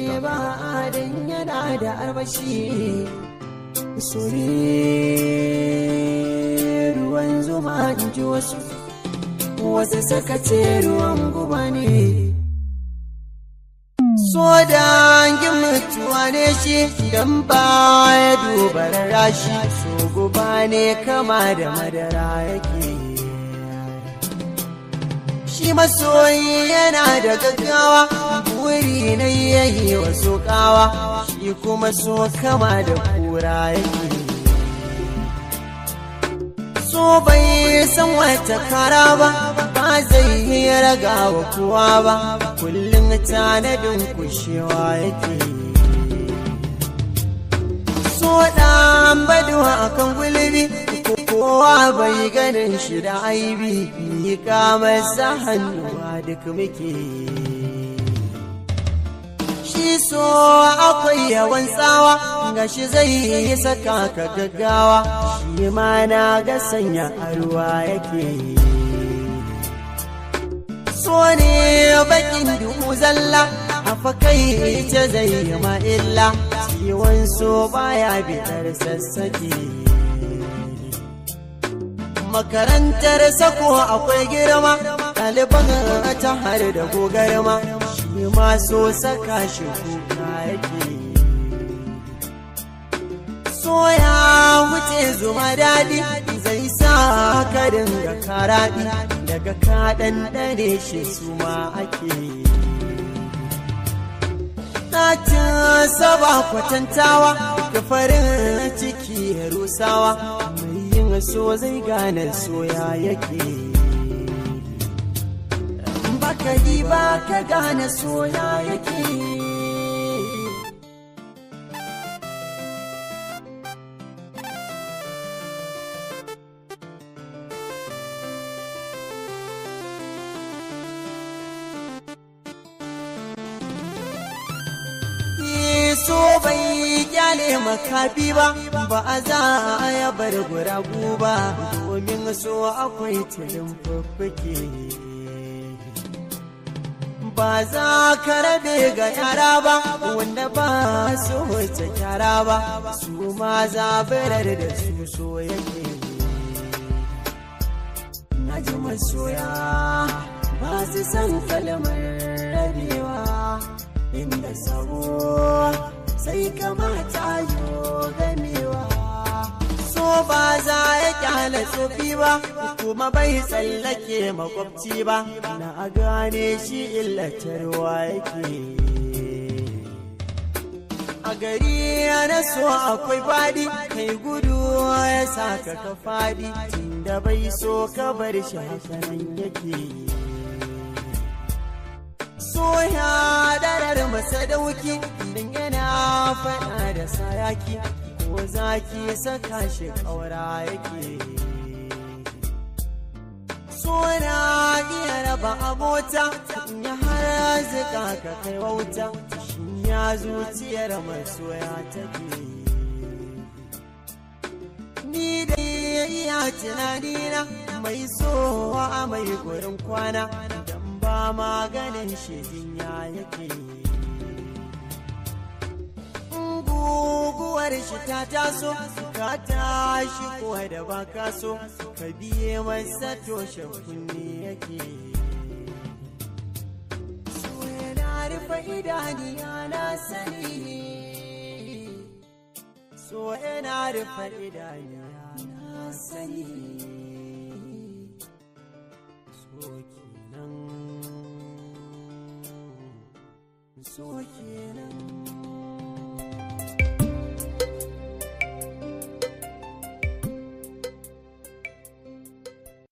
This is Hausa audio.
ba dan yana da armashi sore ruwan zuma in ji wasu wasu suka ce ruwan guba ne so dangin mutuwa ne shi don ba ya duba rashi so guba ne kama da madara yake shi masoyi yana da gaggawa buri na yayi wasu kawa shi kuma so kama da kura yake so bai san wata kara ba ba zai yi raga wa kowa ba kullum tanadin kushewa yake so ɗan baduwa akan gulbi kowa bai ganin shi da aibi yi masa hannuwa duk muke shi so akwai yawan tsawa ga shi zai yi saka ka gaggawa shi ma na ga sanya arwa yake so ne bakin duhu zalla a fakai ce zai yi ma illa ciwon so baya bitar sassake makarantar sako akwai girma ɗaliban ta har da gogarma shi ma so saka shi kuka yake so ya wuce zuma daɗi zai sa ka dinga karaɗi daga kaɗan ɗane shi su ma ake Ɗacin saba kwatantawa da farin ciki ya rusawa mai yin so zai gane soya yake baka yi ba ka gane soya yake so bai kyale makafi ba ba a za a ya bar guragu ba domin so akwai tilin fuffuke ba za ka rabe ga yara ba wanda ba su wuce kyara ba su ma zabirar da su so yake na ji masoya ba su san kalmar rabewa inda sabo sai kamata yo ganewa so ba za ya kyale tsofi ba kuma bai tsallake makwabci ba na gane shi illatarwa yake a gari na so akwai fadi kai gudu ya saka ka fadi tunda bai so ka bar shi hakanan yake soya darar masa dauki din yana faɗa da sayaki ko zaki saka shi ƙaura yake sona iya raba abota ya har zika ka kai wauta shi ya zuciyar masoya take ni da iya tunanina mai sowa mai gurin kwana ba maganin shirin ya yake guguwar shi ta taso ka tashi kuwa da ba ka so ka biye masa toshe kunne yake so yana rufe idaniya na sani so yana rufe idaniya na sani so kenan so kenan